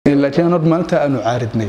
laakiin anod maalinta aanu caaridnay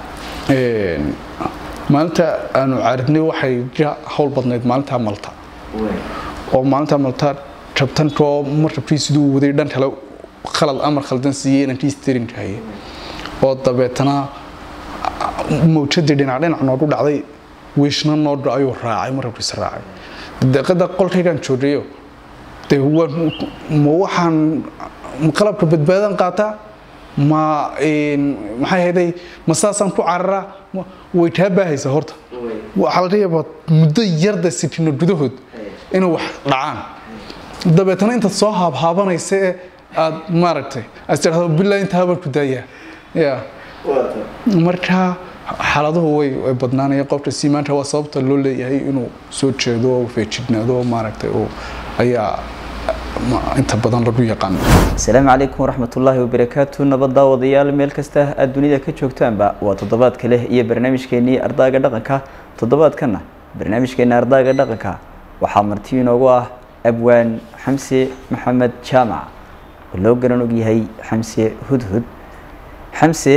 maalinta aanu caaridnay waxay ka hawl badnayd maalintaa malta oo maalintaa malta jabtankoo markabkii siduu waday dhan kale khalad amar khaldan siiyey inankii steering haye oo dabeetana mawjadii dhinac dhinac noogu dhacday wiishna noodha ayuu raacay markabkiisa raacay deeqada qolkaygaan joogayo dee ma waxaan qalabka badbaadan qaataa ma maxay hayday ma saasaan ku cararaa way taa baahaysa horta waxaa laga yaabaa muddo yarda sitino gudahood inay wax dhacaan dabeetana intaad soo haabhaabanaysa ee aad maaragtay aad tidhahdo bilaa intaabaan ku daayaa ya marka xaaladuhu way way badnaanayeen qofka siimaanta waa sababta loo leeyahay inuu soo jeedo oo feejignaado maaragtay oo ayaa inta badan lagu yaqaano asalaamu calaykum waraxmatullaahi wabarakaatu nabad daawadayaal meel kasta aad dunida ka joogtaanba waa toddobaadka leh iyo barnaamijkeenii ardaaga dhaqanka toddobaadkana barnaamijkeena ardaaga dhaqanka waxaa marti inoogu ah abwaan xamse maxamed jaamac oo loo garan og yahay xamse hudhud xamse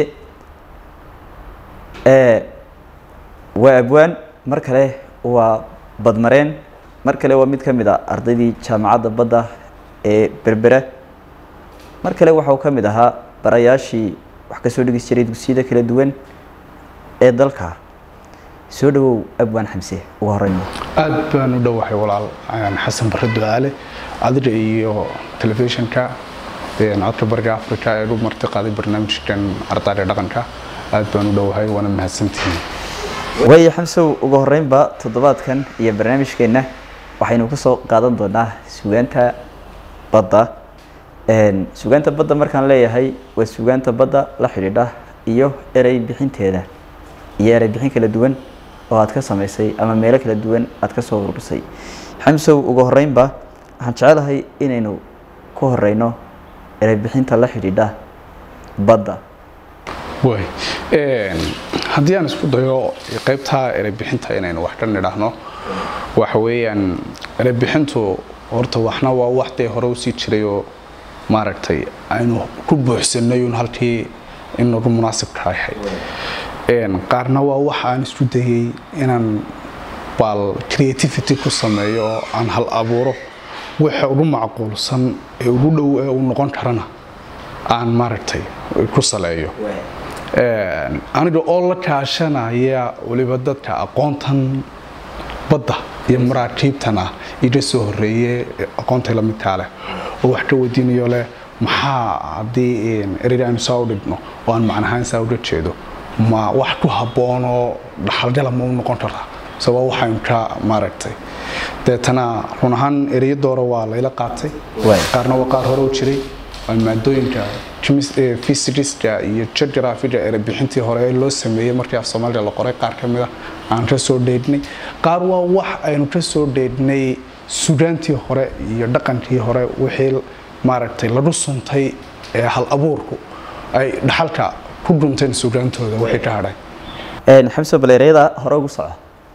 waa abwaan mar kale waa badmareen mar kale waa mid ka mid a ardaydii jaamacadda badda ee berbera mar kale waxa uu ka mid ahaa barayaashii wax kasoo dhigi jiray dugsiyada kala duwan ee dalka soo dhawow abwaan xamse ugu horeyna aad baan u dhowahay walaal xasan barre ducaale adiga iyo telefishinka codka bariga africa ee u marti qaaday barnaamijkan ardayga dhaqanka aad baan u dhowahay waana mahadsantihiin waayo xamsow ugu horeynba toddobaadkan iyo barnaamijkeenna waxaynu kusoo qaadan doonaa sugaanta badda sugaanta badda markaan leeyahay waa sugaanta badda la xidhiidha iyo erey bixinteeda iyo erey bixin kala duwan oo aad ka samaysay ama meelo kala duwan aad ka soo ururisay xamsow ugu horeynba waxaan jecelahay inaynu ku horeyno erey bixinta la xidhiidha badda way haddii aan isku dayo qaybtaa ereybixinta inaynu wax ka nidhaahno waxa weeyaan ereybixintu horta waxna waa wax dee hore usii jiray oo maaragtay aynu ku buuxsanay un halkii in nagu munaasibka ahayd qaarna waa wax aan isku dayay inaan baal creativity ku sameeyo oo aan hal abuuro waxa ugu macquulsan ee ugu dhow ee uu noqon karana aan maaragtay ku saleeyo aniga oo la kaashanaya weliba dadka aqoontan badda iyo maraakiibtan ah iga soo horeeye aqoontay la midkaa leh oo wax ka weydiinayo leh maxaa haddii ereyga aynu saa u dhigno oo aan macnahaan saa uga jeedo ma wax ku habboonoo dhaxalgala ma u noqon kartaa mise waa waxaynu ka maaragtay deetana run ahaan ereyo doora waa layla qaatay qaarna waa qaar hore u jiray maadooyinka physicska iyo geographiga erebixintii hore ee loo sameeyey markii af soomaaliya la qoray qaar ka mid a aan ka soo dheedhnay qaar waa wax aynu ka soo dheedhnay sugaantii hore iyo dhaqankii hore wixii maaragtay lagu suntay ee hal abuurku ay dhaxalka ku dhunteen sugaantooda wixii ka hadhay xamse bal ereyada hore ugu soco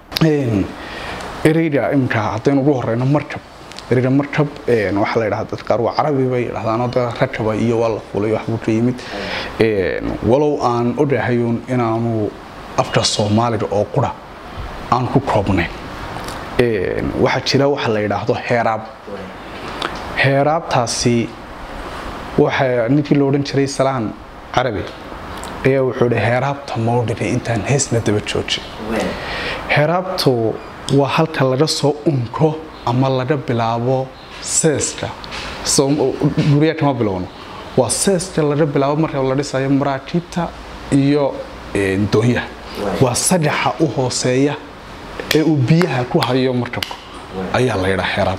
ereyga imika haddaynu ugu horeyno markab ereyga markab waxaa la yidhahda dadka qaar waa carabi bay yidhahdaanoo da rakaba iyo waa la fulay waxbuu ka yimid walow aan odhahayun inaanu afka soomaaliga oo qura aan ku koobnayn waxaa jira waxa la yidhaahdo heeraab heeraabtaasi waxa ninkii la odhan jiray salaan carabi ayaa wuxuu hi heeraabta mawdhigay intaan heesna daba joojin heeraabtu waa halka laga soo unko ama laga bilaabo seeska guryaa kama bilowno waa seeska laga bilaabo marka la dhisayo maraakiibta iyo doonyaha waa sagaxa u hooseeya ee uu biyaha ku hayo markabku ayaa la yidhaa xeraab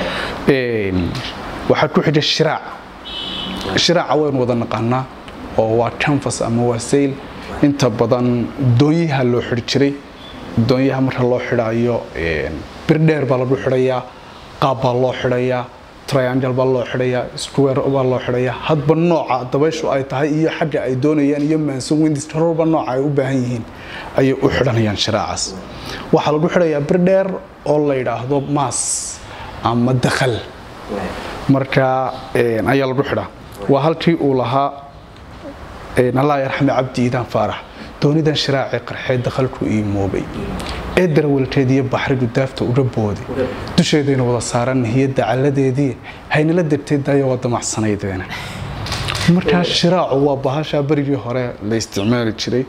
waxaa ku xiga shiraac shiraaca waynu wada naqaanaa oo waa canfas ama waa sayl inta badan doonyaha loo xidhi jiray doonyaha marka loo xidhaayo birdheer baa lagu xidhayaa qaab baa loo xidhayaa triangle baa loo xidhayaa square baa loo xidhayaa hadba nooca dabayshu ay tahay iyo xagga ay doonayaan iyo maansan windistarorba nooca ay u baahan yihiin ayay u xidhanayaan shiraacaas waxaa lagu xidhayaa birdheer oo la yidhaahdo maas ama dakhal marka ayaa lagu xidhaa waa halkii uu lahaa allah yarxame cabdi iidaan faarax doonidan shiraacee qarxeed dakhalku ii moobay ee darawalteed iyo baxrigu daafta uga booday dusheedayna wada saaran nihiyadda calladeedii haynala degtay dayo waa damacsanaydeen markaa shiraacu waa bahashaa berigii hore la isticmaali jiray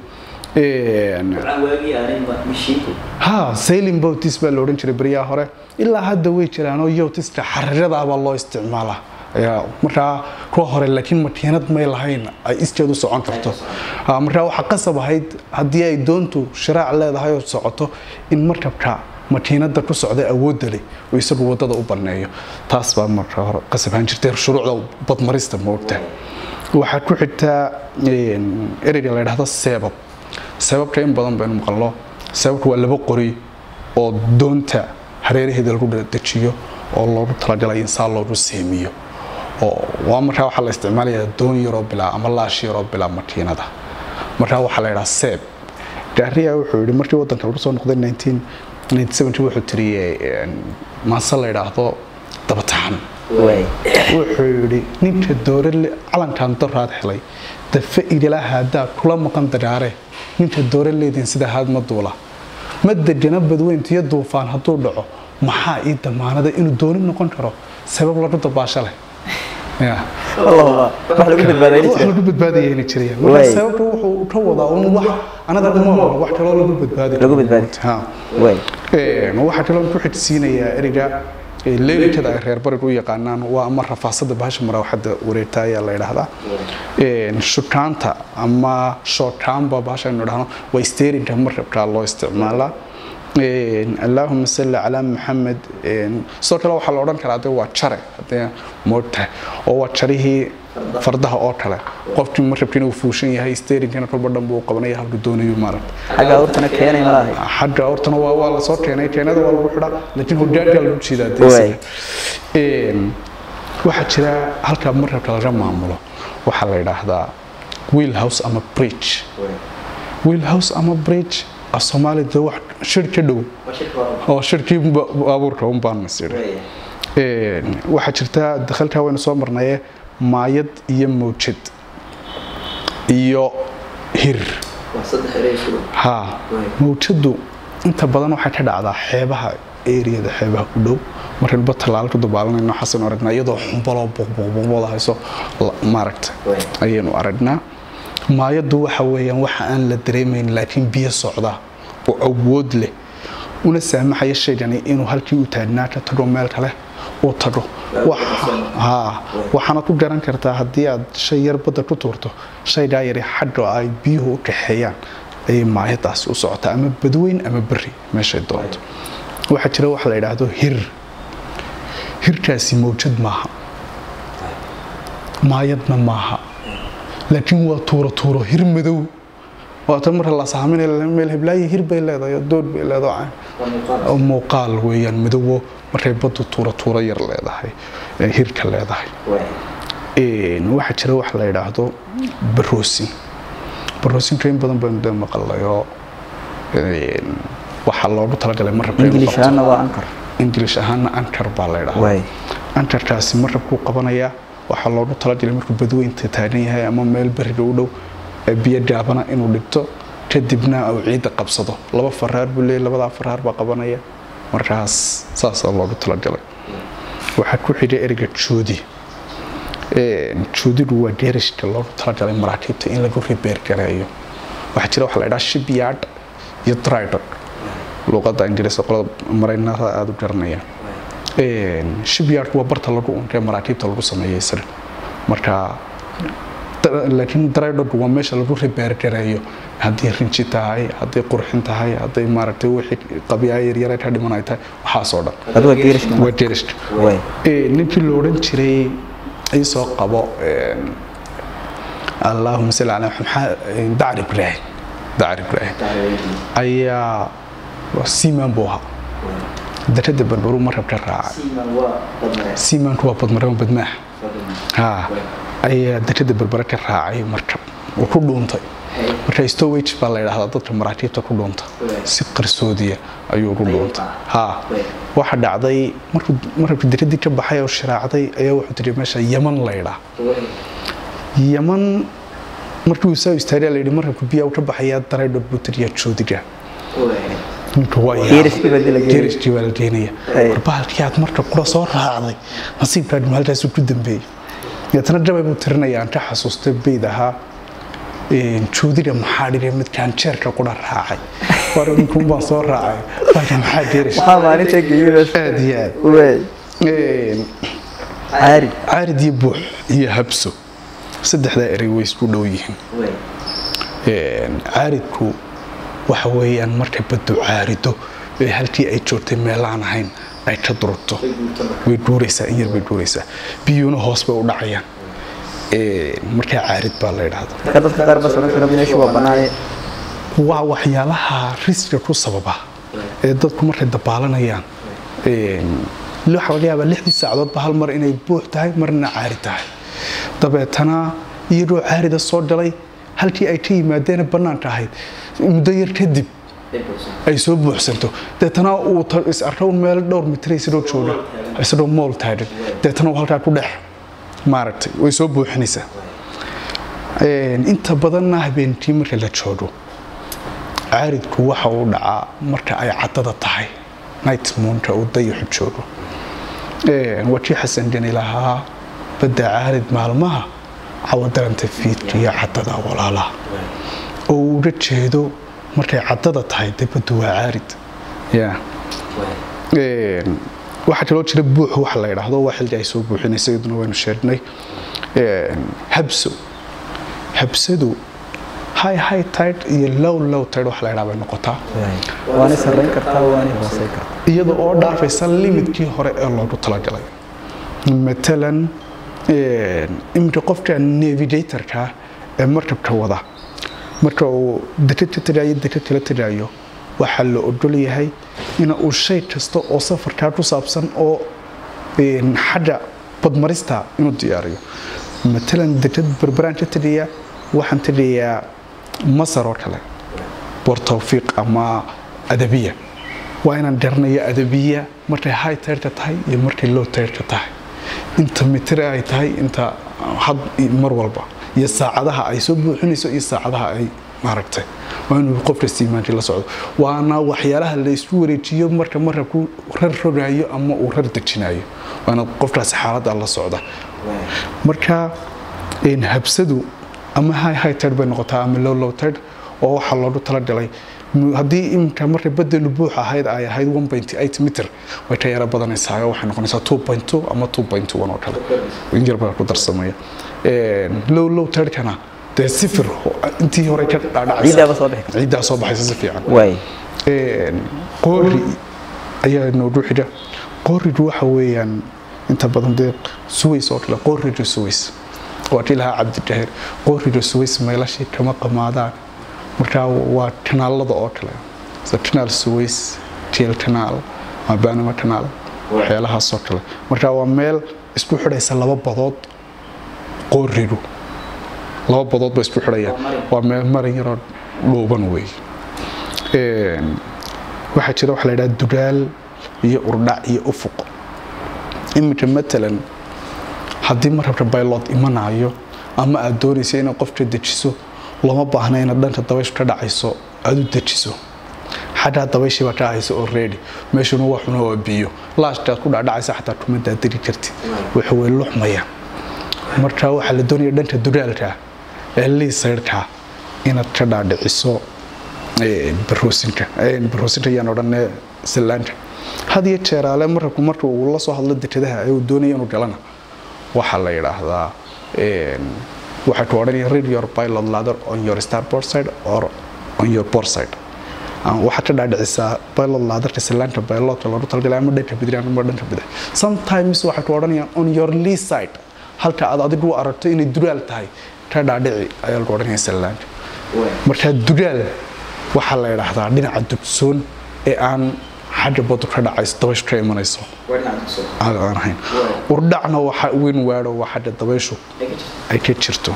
ha sailing boatis baa la odhan jiray beryaha hore ilaa hadda way jiraanoo yotiska xariradaa loo isticmaalaa markaa kuwa hore laakiin makiinad may lahayn ay iskeed u socon karto markaa waxaa qasab ahayd haddii ay doontu shiraac leedahay oo socoto in markabka makiinada ku socda awoodda leh oo isagu wadada u banneeyo taas baa marka hore qasab ahaan jirtay shuruucda badmarista moogta waxaa ku xigtaa ereyga la ydhahdo seebab sababka in badan baynu maqalno sababka waa laba qori oo doonta hareeraheeda lagu dejiyo oo loogu talagalay in saa loogu seemiyo waa markaa waxaa la isticmaalayaa doon yaroo bilaa ama laash yaroo bilaa makiinada markaa waxaa la ydhaha seeb gaariya wuxuu yidhi markii wadanka lagu soo noqday wuxuu tiriyey maase la ydhaahdo dabataxan wuxuu yidhi ninka doore calankan daraad helay dafe igala haadaa kula maqan dagaare ninka doore leedin sida haadma duula ma degana badweyntiyo duufaan hadduu dhaco maxaa ii damaanada inuu dooni noqon karo sabab lagu dabaasho leh lagu badbaadayayna jiraya marka sababta wuxuu ka wadaa un wax anada ma wax kaloo lagu badbaadi waxaa kaloo ku xigsiinayaa eriga leelitada ay reer barigu u yaqaanaan waa ama rafaasada bahasha maraawaxada wareegta ayaa la yidhaahdaa shukaanta ama shookaanba bahasha aynu dhahno waa steerinka markabkaa loo isticmaalaa allaahuma salli calaa maxamed sidoo kale waxaa la odhan karaa de waa jare hadee moogtahay oo waa jarihii fardaha oo kale qofkii markabkiina uu fuushan yahay steerinkana kolba dhan buu qabanaya halku doonayo maaragta xagga awrtana keenay ma lahay xagga awrtana waa waa lasoo keenay keenada waa lagu xidhaa laakiin hogaankaa lagu jiidaa deesiga waxaa jira halka markabka laga maamulo waxaa la yidhaahdaa wheel house ama bridge wheel house ama bridge af soomaali de wax shir ka dhow oo shirkii baabuurka un baan masiri waxaa jirta dakhalkaa waynu soo marnaye maayad iyo mawjad iyo hir ha mawjadu inta badan waxay ka dhacdaa xeebaha eriyada xeebaha u dhow markaynu ba tallaalo ku dabaalanayno xasanu aragnaa iyadoo xumbaloo buqbuqbuqbooda hayso maaragta ayaynu aragnaa maayadu waxa weeyaan waxa aan la dareemayn laakiin biyo socda oo awood leh una saamaxaya shaygani inuu halkii u taagnaa ka tago meel kale uu tago waxaana ku garan kartaa haddii aad shay yar badda ku tuurto shaygaa yari xagga ay biyuhu u kaxeeyaan ayay maayadaasi u socotaa ama badweyn ama beri meeshay doonto waxaa jira waxa la yidhaahdo hir hirkaasi mawjad maaha maayadna maaha laakiin waa tuuro tuuro hir madow waata marka la saaminaya meel heblaayi hir bay leedahay dood bay leedahay muuqaal weeyaan madowo markay baddu tuuro tuuro yar leedahay hirka leedahay waxaa jira wax la yidhaahdo baroosin baroosinka in badan baynu dee maqallayoo waxaa loogu talagalay marabka ingilish ahaana waa ankar ingilish ahaana ankar baa la yidhahdaa ankarkaasi marabkuu qabanayaa waxaa loogu talagalay markuu badweynta taagan yahay ama meel beriga u dhow biyo gaabana inuu dhigto kadibna uu ciidda qabsado laba faraar buu leeyay labadaa faraar baa qabanaya markaas saasaa loogu talagalay waxaa ku xidhay ereyga joodi joodigu waa geerishka loogu talagalay maraakiibta in lagu ribeer gareeyo waxaa jira waxa la idhaha shipyard iyo drydog luuqadda ingiriiska qolada maraynada aada u garanayaan shipyardku waa barta lagu unkee maraakiibta lagu sameeyay isaga marka laakiin drydog waa meesha lagu ribeergareeyo haddii rinji tahay hadday qurxin tahay hadday maaragtay wixii qabyaa yaryara ka dhiman ay tahay waxaasoo dhan waa geerishka ninkii la odhan jiray isoo qabo allaahuma salli calaa maxamed dacr ibraahim dacr ibraahim ayaa siimaan buu ahaa darada barbaru markab ka raacay siimaanku waa badmarama badmaax ha ayaa darada barbare ka raacay markab uu ku dhuuntay marka stowage baa la yidhahdaa dadka maraakiibta ku dhuunta si qarsoodiya ayuu ugu dhuuntay ha waxa dhacday markuu markabka daradii ka baxay oo shiraacday ayaa wuxuu tiri meesha yaman la yidhaa yaman markii uu saa istaariya la yidhi markabku biyaa u ka baxayaa dareedho buteriyaa joodiga ninka waa yaabay. Geeriskii baa dila geeyay. Geeriskii baa la geenaya Ay. war bahalkii aad marka kula soo raacday nasiibkaadhi maaltaasuu ku dambeeyey deetana jabay buu tirinaya aan ka xasuustay bayd ahaa een, joodiga maxaa dhigay midkaan jeerka qura raacay war ninkuun baan soo raacay bahalka maxaa geerish waxaa maalinta geeyay aad iyo aad wey Een, caari caarid iyo buux iyo habso saddexdaa erey way isku dhow yihiin Een, caaridku waxa weeyaan markay baddu caarido ee halkii ay joogtay meelaan ahayn ay ka durugto way guuraysaa in yar bay guuraysaa biyuuna hoos bay u dhacayaan Een, markaa caarid baa la yidhaahdo marka dadka qaar bas odhan kara meeshu waa banaane waa waxyaalaha riskiga ku sababa ee dadku markay dabaalanayaan Een, waxaa laga yaabaa lixdii saacadoodba hal mar inay buux tahay marna caari tahay dabeetana iyadoo caarida soo galay halkii ay ka yimaadeen bannaanka ahayd muddo yar kadib ay soo buuxsanto deetana uu ta- is arko un meel dhowr mitir isagoo jooga isagoo mool taagan deetana uu halkaa ku dhex maaragtay way soo buuxinaysaa Een, inta badanna habeenkii marka la joogo caaridku waxa uu dhacaa marka ay caddada tahay night moonka uu dayaxu joogo Een, waa kii xasan geni lahaa badda caarid maalmaha cawadaranta fiidka iyo caddada walaalaha oo uu uga jeedo markay caddada tahay dee baddu waa caarid ya Een, waxaa kaloo jira buuxu waxa la yidhaahdo waa xilli ay soo buuxinaysa iyaduna waynu sheegnay Een, habso habsadu high high tide iyo low low tide waxa la yidhaha bay noqotaa waana sarreyn kartaa waana hoosey kartaa iyada oo dhaafaysa limidkii hore ee loogu talagalay matalan een, iminka qofka navigatorka ee markabka wada marka uu deka ka tagayo deka kala tagayo waxaa la ogol yahay in uu shay kasta oo safarkaa ku saabsan oo een, xagga badmarista inuu diyaariyo matalan dekad berberaan ka tagaya waxaan tagayaa masar oo kale boor tawfiiq ama adabiya waa inaan garanayo adabiya markay high tide tahay iyo markay low tide tahay inta mitir ay tahay inta had mar walba iyo saacadaha ay soo buuxinayso iyo saacadaha ay maaragtay waa inuu qofka siimaanki la socdo waana waxyaalaha la isku wareejiyo marka marabku rar rogayo ama uu rar dejinayo waana qofkaasi xaaladda la socda marka een, habsadu ama high high tide bay noqotaa ama low low tide oo waxaa loogu talagalay mu- haddii iminka markay badelu buux ahayd ay ahayd 1.8 mitir way ka yara badanaysaa oo waxay noqonaysaa 2.2 ama 2.1 oo kale in yar baa ku darsamaya Een, low low tidekana dee sifir oo- intii hore ka dhaadhacaysa ciiddaaba soo bixi karta ciiddaa soo baxaysa si fiican waay Een, qoori ayaa noogu xidha qoorigu waxa weeyaan inta badan dee suways oo kale qooriga suways waa kii lahaa cabdidahir qooriga suways meelashii kama qamaadaan marka waa kanaalada oo kale sida kanaal suways tiel kanaal ama banama kanaal waxyaalahaas oo kale marka waa meel isku xidhaysa laba badood qoorigu laba badood ba isku xidhaya waa meel marin yaroo dhuuban weey Een, waxaa jira waxa la yidhaha dugaal iyo urdhac iyo ufuq iminka matalan haddii marabka baylod imanayo ama aad doonaysa inaad qofka dejiso lama baahna inaad dhanka dabayshu ka dhacayso aad u dejiso xaggaa dabayshii baa ka haysa oo reedi meeshuna waa xuna waa biyo laashkaad ku dhacdhacaysa xataa kuma daadiri kartid waxa way luxmaya marka waxaa la doonaya dhanka dugaalka ee liisayrka inaad ka dhaadhiciso ee, baroosinka ee, baroosinka ayaan odhanee sallaanka had iyo jeeraale marabku marka uu la soo hadlo dekadaha ee uu doonaya inuu galana waxaa la yidhaahdaa een, waxaa ku odhanaya read your pilot ladder on your starboard side or on your port side Ama waxaad ka dhaadhicisaa pilot ladderka sallaanka pilotka loogu talagalay ama dhanka bidix ama dhanka bidix sometimes waxay ku odhanayaan on your lee side halka aad adigu u aragto inay duraal tahay ka dhaadhici ayaa lagu odhanaya sallaanka marka dugaal waxaa la yidhaahdaa dhinaca dugsoon ee aan xagga badu ka dhacayso dabayshu ka imanayso aan aan ahayn urdhacna waxa weyn waadho waa xagga dabayshu ay ka jirto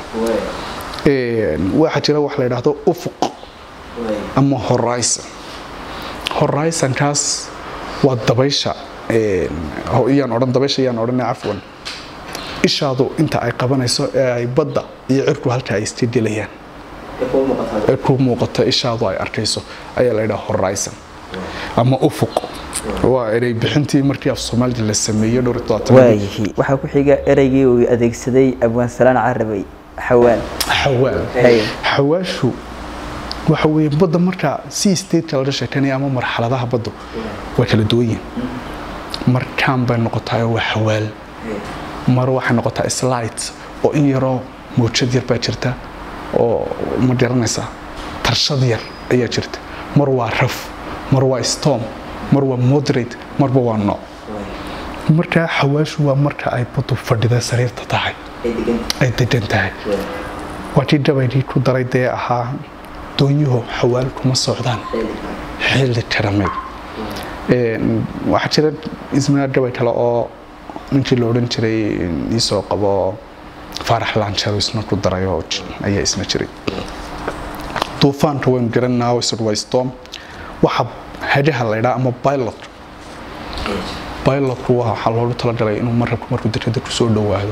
Een, waxaa jira wax la yidhaahdo ufuq ama horizon horizonkaas waa dabaysha een, ho- iyaan odhan dabaysha iyaan odhanay cafwan ishaadu inta ay qabanayso ee ay badda iyo cirku halka ay isjedelayaan ee ku muuqato ishaadu ay arkayso ayaa la yidhaha horizon ama ufuq waa erey bixintii markii af soomaalida la sameeyey dhowr iyo todobaatan waayihi waxaa ku xiga ereygii uu adeegsaday abwaan salaan carabay xawaan xawaal Haye. xawaashu waxa weeye badda marka si stateka laga sheekanaya ama marxaladaha baddu way kala duwan yihiin markaan bay noqotaa waa xawaal mar waxay noqotaa slight oo in yaroo mawjad yar baa jirta oo ma garanaysaa tarshad yar ayaa jirta mar waa raf mar waa storm mar waa moderate marba waa nooc markaa xawaashu waa marka ay baddu fadhida sariirta tahay ay degan tahay waa kii gabaydii ku daray dee ahaa doonyuhu xawaal kuma socdaan xilli karamay waxaa jira isna gabay kale oo ninkii la odhan jiray iisoo qabo faarax laanjaro isna ku daray oo j- ayaa isna jiray duufaanka waynu garanaa isag waa storm waxa hagaha la ydhaa ama pilot pilotku waa waxaa loogu talagalay inuu marabku markuu dekada ku soo dhowaado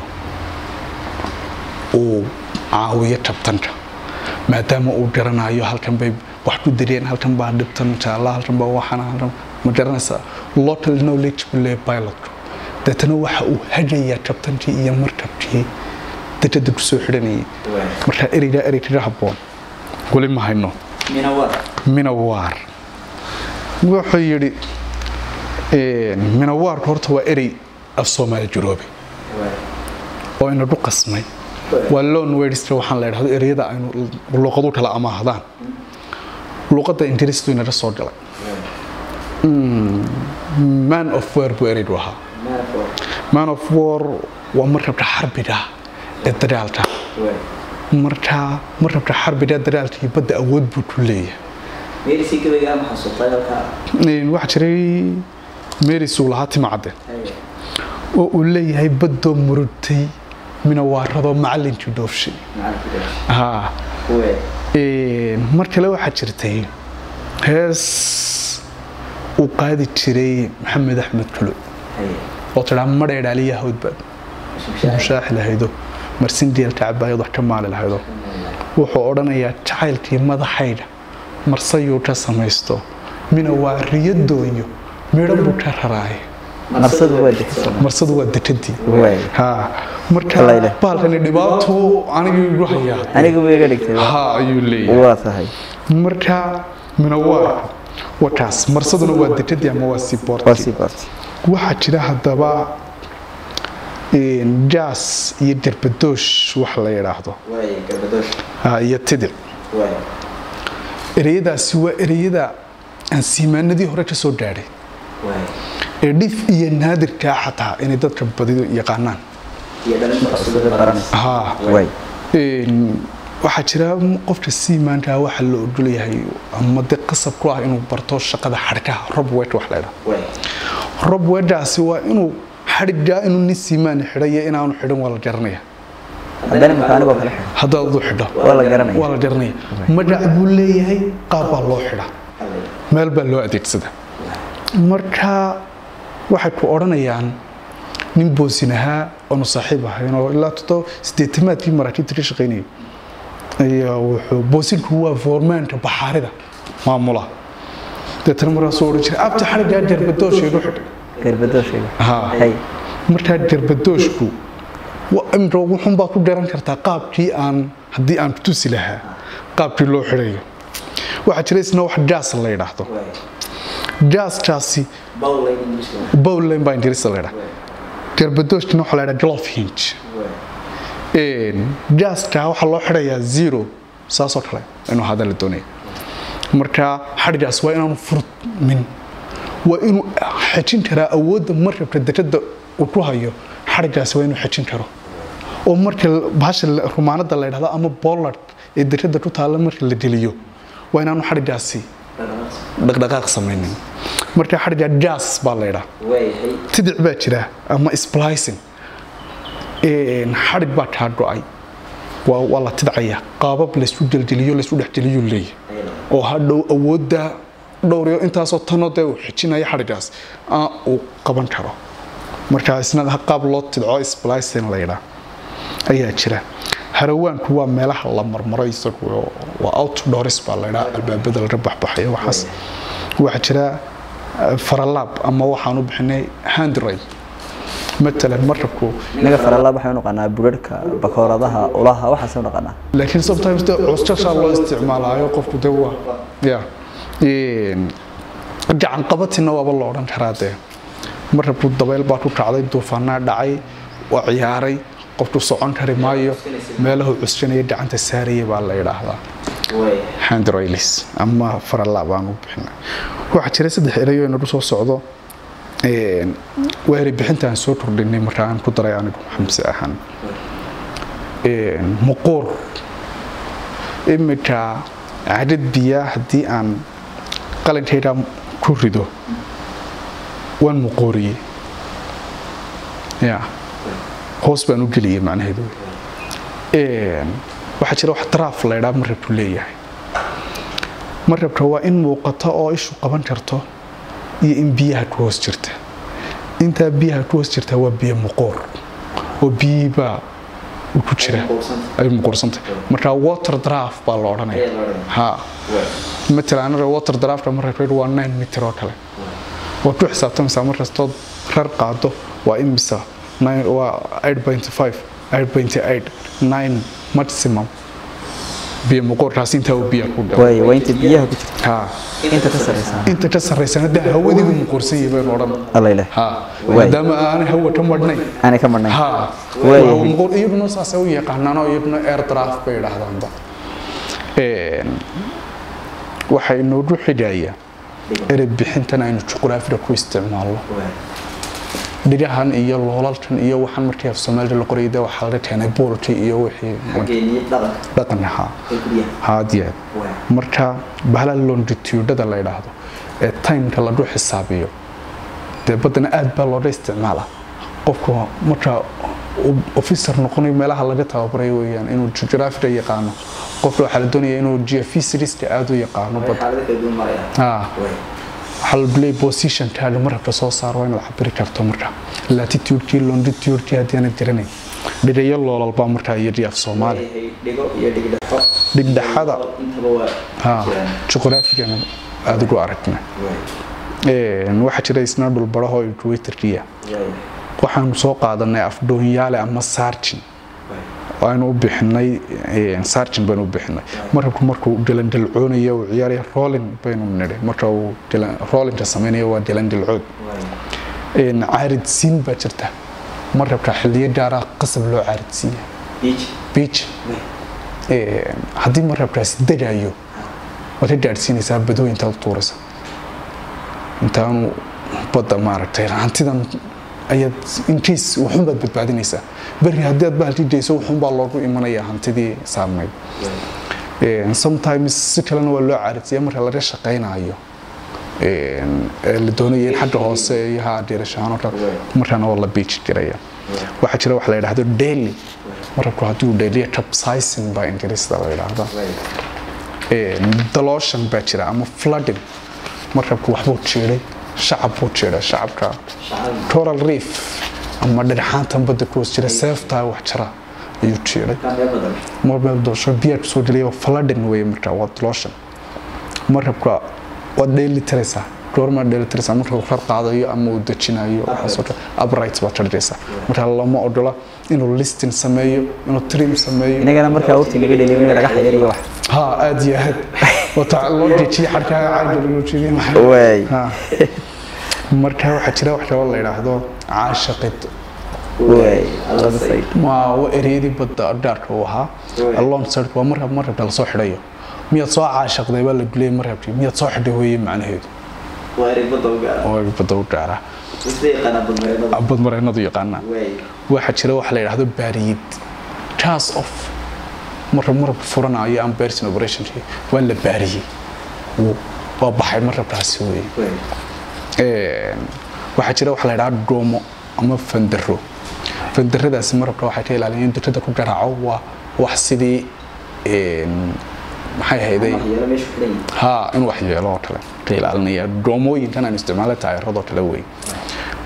uu caawiyo kabtanka maadaama uu garanayo halkan bay wax ku direen halkan baa dhibtan jaalla halkan baa waxana halkan ma garanaysaa local knowledge buu leeyahay pilotku deetana waxa uu hagayaa kabtankii iyo markabkii dekada ku soo xidhanayay marka ereygaa erey kaga habboon weli ma hayno minawaar wuxuu yidhi minawaarku horta waa erey af soomaali jiroobe oo inagu qasmay waa loan wordska waxaan la idhahdo ereyada aynu luqadu kala amaahdaan luqadda ingiriistu inaga soo galay man of war buu ereygu ahaa man of war waa markabka xarbiga ee dagaalka marka markabka xarbiga ee dagaalka iyo badda awood buu ku leeyahay waxaa jiray meris uu lahaa timacadde oo uu leeyahay baddoo murugtay minawaaradoo macalinkii dhoofshay haa mar kale waxaa jirtay hees uu qaadi jiray maxamed axmed kulo oo tidhaa madheedhaaliya hawdbaad mushaaxi lahaydo marsin deelka cabaayad wax ka maali lahaydo wuxuu odhanayaa jacaylkii madaxayga marsayuu ka samaysto mina waa riyo doonyo midhan buu ka raraaye marsadu waa degsan marsadu waa dekadii Waay. haa marka Wallahi. bahalkani dhibaato anigii igu hayaa aniga way iga dhigtay ha ayuu leeyahay waa tahay marka minawaarku waa kaas marsaduna waa dekadii ama waa waa seaportkii sii baartay waxaa jira haddaba jaas iyo derbadoosh wax la yidhaahdo ha, iyo tidic ereyadaasi waa ereyada aan siimaanadii hore ka soo gaadhay ee dhif iyo naadirkaa xataa inay dadka badido yaqaanaan sida baranaysa ha waay Een, waxaa jira qofka siimaankaa waxa la ogol yahay ama de qasab ku ah inuu barto shaqada xadhkaha robwet wax la ydhaha robwetdaasi waa inuu xadhigaa inuu nin siimaan xidhayo inaanu xidhan waa la garanaya haddana imika anigoo kale xidhan haddaad u xidho waa la garanaya waa la garanaya magac buu leeyahay qaab baa loo xidha meel baa loo adeegsada marka waxay ku odhanayaan nin boosin ahaa oonu saaxiib ahayn oo ilaa todo sideetamaadkii maraakiibta ka shaqaynayay ayaa wuxuu boosinku waa foormaanka baxaarida maamula deetana markaasuu odhan jiray abta xadhigaa jarbadoosha igu xidh garbadooshayga Haa. hay markaa jarbadooshku wa- imika wuxun baa ku garan kartaa qaabkii aan haddii aan tusi lahaa qaabkii loo xidhayo waxaa jira isna wax jaas la yidhaahdo jaaskaasi bowlane baa ingiriista la yidhaha jarbadooshkina waxaa la yidhaha glove hinge jaaska waxaa loo xidhayaa zero saasoo kale inuu hada la doonaya marka xadhigaas waa inaanu furmin waa inuu xejin karaa awoodda markabka dekada uu ku hayo xadhigaasi waa inuu xejin karo oo marka bahasha la- rumaanada la yidhahdo ama bollard ee dekada ku taalla marka la geliyo waa inaanu xadhigaasi dhaqdhaqaaq samaynin marka xadhigaa jaas baa la yidhaha tidic baa jira ama splicing Een, xadhig baa kaa go-ay waa waa la tidcaya qaabab laysku geljeliyo laysku dhexgeliyuu leeyahay oo hadhow awoodda dhowriyo intaasoo tanoo dee uu xijinaya xadhigaas aa uu qaban karo marka isna qaab loo tidco splicing la yidhaa ayaa jira harawaanku waa meelaha la marmaro isagu oo- waa outdoors baa la yidhaa albaabada laga baxbaxayo waxaas waxaa jira eh, faralaab ama waxaan u bixinay handray matalan marabku inaga faralaab waxay u naqaanaa budharhka bakooradaha ulaha waxaasay u naqaanaa laakiin sometimes de cusjashaa loo isticmaalaayo qofku de waa ya Een, gacan qabatina waaba la odhan karaa dee marabku dabayl baa ku kacday duufaanaa dhacay waa ciyaaray qofku socon kari maayo meelahu cusjanaya gacanta saaraya baa la yidhaahdaa handroilis ama faralaab aan u bixina waxaa jira saddex erayo inagu soo socdo Een, waa eri bixinta aan soo kordhinay marka aan ku daray anigu xamse ahaan Een, muquur iminka cadad biyaa haddii aan qalinkayga ku rido waan muquuriyey ya hoos baan u geliyey macnaheedu Een, waxaa jira wax daraaf la ydhaa marabku leeyahay marabka waa in muuqato oo ishu qaban karto iyo in biyaha ku hoos jirta intaa biyaha ku hoos jirta waa biyo muquur oo biyiibaa uu ku jira ay muquursantay marka water draft baa la odhanaya ha matala anaga water draftka marabka waa 9 mitir oo kale waad ku xisaabtamaysaa markastood rar qaado waa imisa nine- waa 8.5 8.8 9 maximum biyo muquurkaas intaa uu biyaha ku dhaw way waa inta biyaha ku jirta ha inta ka sarreysaa inta ka sarreysana dee hawadii buu muquursan yahay baynu odhan allayle ha Waay. maadaama aanay hawa ka madhnayn aanay ka marnayn ha Waay. waa muquur iyaguna saasay u yaqaanaan oo iyaguna air draft bay yidhaahdaanba Een, waxay noogu xidhaya erey bixintan aynu juqraafiga ku isticmaalno dhigahan iyo loolalkan iyo waxaan markii af soomaalida la qorayay dee waxaa laga keenay boolkii iyo wixii dhaqan ahaa haadiyeed marka bahala longitudada la yidhaahdo ee timeka lagu xisaabiyo dee baddana aad baa looga isticmaala qofku marka uu officer noqonayo meelaha laga tababarayo weeyaan inuu geographiga yaqaano qofka waxaa la doonaya inuu geophysicista aad u yaqaano badda Ah. waxaa la leeyahay positionkaaga marabka soo saaro waa inaad cabiri karto marka latitudekii longitudekii haddii aanad garanayn dhigayo loolal baa markaa yidhi af soomaali dhigdhexada ha juqraafigana aada ugu aragna Een, waxaa jira isna dhulbaraho equatorkiya waxaanu soo qaadanay afdhoonyaale ama sargin waanu u bixinay een, sargin baynu u bixinay marabku markuu dilandilcoonayo uu ciyaaraya rolling baynu nidhi marka uu dilan- rollinka samaynayo waa dilandilcood Een, caaridsiin baa jirta marabka xilliyo gaara qasab loo caaridsiiya beach Een, haddii marabkaasi degayo waad ka gaadhsiinaysaa badooyinta la tuuraysa intaanu badda maaragtay hantidan ayaad inkiis wuxuunbaad badbaadinaysaa beri haddii aad bahalkii geyso wuxuunbaa loogu imanayaa hantidii saarnayd Een, sometimes si kalena waa loo caaridsiiya marka laga shaqaynayo Een, ee la doonayo in xagga hoose iyo ha dhiirashaano kale markaana waa la beach jiraya waxaa jira wax la yidhaahdo daily marabku haddii uu dhayliya capsizing baa ingiriisda la yidhaahda Een, dalooshan baa jira ama flooding markabku waxbuu jiiday shacab buu jiiday shacabka coral reef ama dhagxaantan badda ku hoos jira seeftaa wax jira ayuu jiiday marbeel doosho biyaa kusoo gelaya flooding wey marka waa dalooshan markabka waad dheeli tiraysaa goormaad dheeli tiraysaa marka uu kar qaadayo ama uu dejinayo waxaasoo kale upright baad tarjaysaa marka lama ogola inuu listing sameeyo inuu trim sameeyo inagana markaa waqti naga dheliyo in laga xayariyo wax ها ادي هاد وتع لو جيتي حركه عاد لو جيتي Waay. ها marka waxa jira wax kale oo la yiraahdo caashaqid way labada side waa wa ereedi badda dhaarka uu ahaa alone side waa markab markab la soo xidhayo miyaad soo caashaqday baa la gulay markabkii miyaad soo xidhay weeye macnaheedu oo badda u dhaara bad mareenadu yaqaanaa waxaa jira wax la yiraahdo baariyid chance of marka marab furanayo ama person operationkii waa la baariyey Wuu- waa baxay marabkaasi weeye Een, waxaa jira wax la yidhaha dhoomo ama fandaro fandaradaasi marabka waxay ka ilaaliyeen in dekada ku garaaco waa wax sidii een, maxay ahayday ha in wax yeelo oo kale ka ilaalinaya dhoomooyinkan aan isticmaala taayiradoo kale wey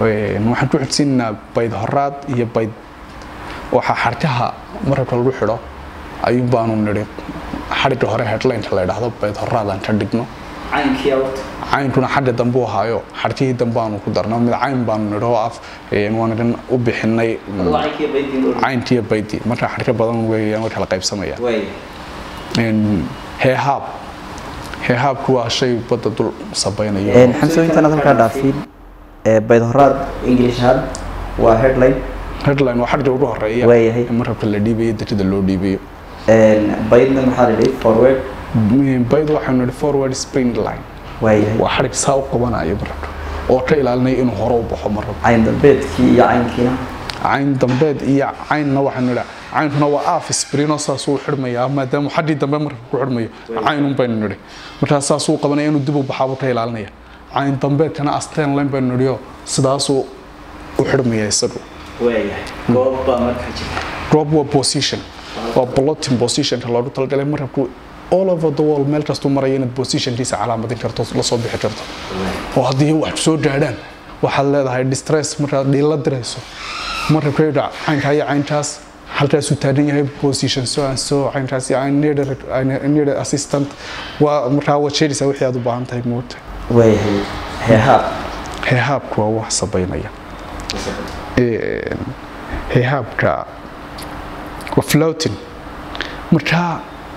Een, waxaan ku xigsiinaynaa bayd horaad iyo bayd waxaa xarkaha marabka lagu xidho ayuun baanu nidhi xadhigga hore headlineka la idhaahdo bayd horaadaan ka dhigno caynkii awrta caynkuna xagga dambe u ahaayo xadhkihii dambe aanu ku darno mid cayn baanu nidhi oo af een, waan idin u bixinay caynkii baydii cayntiiyo baydii marka xadhka badan weeyaan way kala qaybsamayaan waay Een, heehaab heehaabku waa shay badda dul sabaynayo xamso intaanaad halkaa dhaafin ee bayd horaad english ahaan waa headline headline waa xadhigga ugu horeeya Waayahay. in marabka la dhiibayo dekada loo dhiibayo baydna maxaa la dhihi forward bayd waxaanu nidhi forward spring line waayahay waa xadhig saa u qabanayo marabka oo ka ilaalinaya inuu hore u baxo marabka cayn dambeedkii iyo caynkiina cayn dambeed iyo caynna waxaanu nidhi caynkuna waa aaf sprinoo saasuu xidhmayaa maadaama xadhii dambe marabka ku xidhmayo caynun baynu nidhi markaas saasuu qabanaya inuu dib u baxaabuu ka ilaalinaya cayn dambeedkana asteen line baynu nidhiyo sidaasuu u xidhmaya isagu waayahay goob baa markaa jirta drop waa position waa blotting positionka loogu talagalay marabku all over the world meel kastuu maraya inaad positionkiisa calaamadin karto la soo bixi karto oo haddii wax soo gaadhaan waxaad leedahay distress markaad dhiila dirayso marabkayda caynkaa iyo caynkaas halkaasuu taagan yahay position so and so caynkaas iyo I need a- I need a assistant waa markaa waad sheegaysaa wixii aad u baahan tahay moogta waayahay heehaab heehaabku waa wax sabaynaya Een, heehaabka waa floating markaa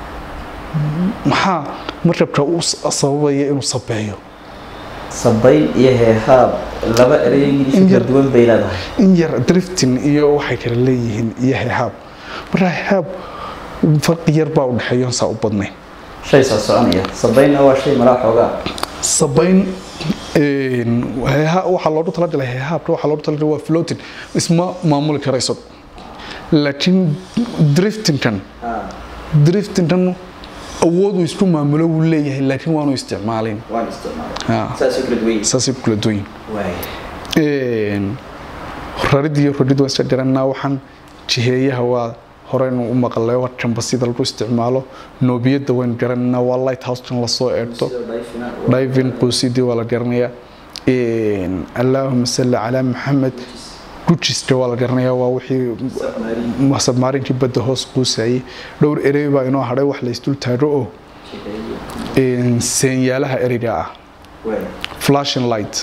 maxaa markabka u s- sababaya inuu sabeeyo sabayn iyo heehaab laba erey ingiliish In kala yar- duwan bay leedahay in yar drifting iyo waxay kala leeyihiin iyo heehaab markaa heehaab farqi yar baa u dhexeeya saa u badnayn shay soo soconaya sabaynna waa shay malaa xoogaa sabayn een, heeha- waxaa loogu talagalay heehaabka waxaa loogu talagalay waa floating isma maamuli karayso laakiin driftingkan driftingkan awood uu isku maamulo wuu leeyahay laakiin waanu isticmaalin waan isticmaalay Ah. saasuu kala duwan yahay saasay ku kala duwan yihiin. waay Een, rarid iyo rodid waan iska garanaa waxaan jiheeyaha waa horeynu u maqlay waa jambasida lagu isticmaalo noobiyada waan garanaa waa lighthousekan lasoo eegto diving quusidii waa la garanayaa Een, allaahuma salli calaa maxamed gujiska waa la garanayaa waa wixii sabmaarinkii badda hoos quusayay dhowr erey baa inoo hadhay wax la isdul taago oo een, seenyaalaha ereyga ah flashing light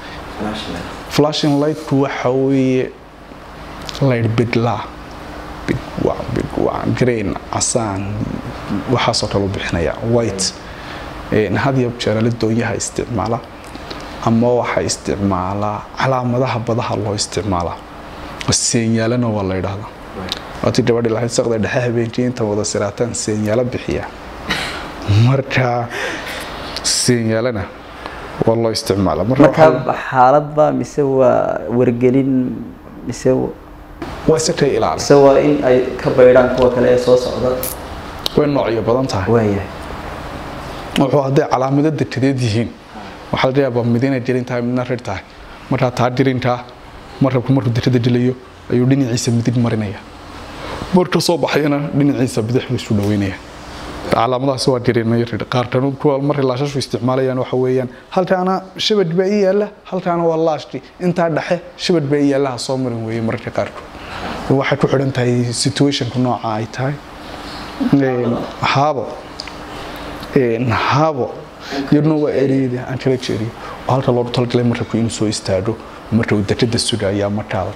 flashing lightku waxa weeye light bidlaa bidwac bidwac green casaan waxaasoo kale u bixinaya white Een, had iyo jeer la doonyaha isticmaala ama waxaa isticmaalaa calaamadaha badaha loo isticmaalaa seenyaalana waa la yidhaahdaa waatii gabadhi lahayd saqda dhexe habeenkii inta wada siraataan seenyaalo bixiya marka seenyaalana waa loo isticmaalaa marka marka waxaa- xaaladba mise waa wargelin mise waa si kay ilaali mise waa in ay ka baydhaan kuwa kale ee soo socda way noocyo badan tahay waayahay wuxuu hadday calaamado dekedeed yihiin waxaa laga yaabaa mid inay jirin tahay midna rir tahay markaa taa jirintaa marabku markuu dekeda dilayo ayuu dhinaciisa midig marinaya marka soo baxayana dhinaciisa bidix buu isu dhaweynaya calaamadahaasi waa jirinay rir qaarkan kuwa markay laashashu isticmaalayaan waxa weeyaan halkaana shabad baa ii yaalla halkaana waa laashki intaa dhexe shabad baa ii yaalla ha soo marin weeye mararka qaarkood waxay ku xidhan tahay situationka nooca ay tahay Een, haabo Een, haabo iyaduna waa ereyada aan kala jeeriyo oo halka loogu talagalay marabku inuu soo istaago marka uu dekeda sugaya markaada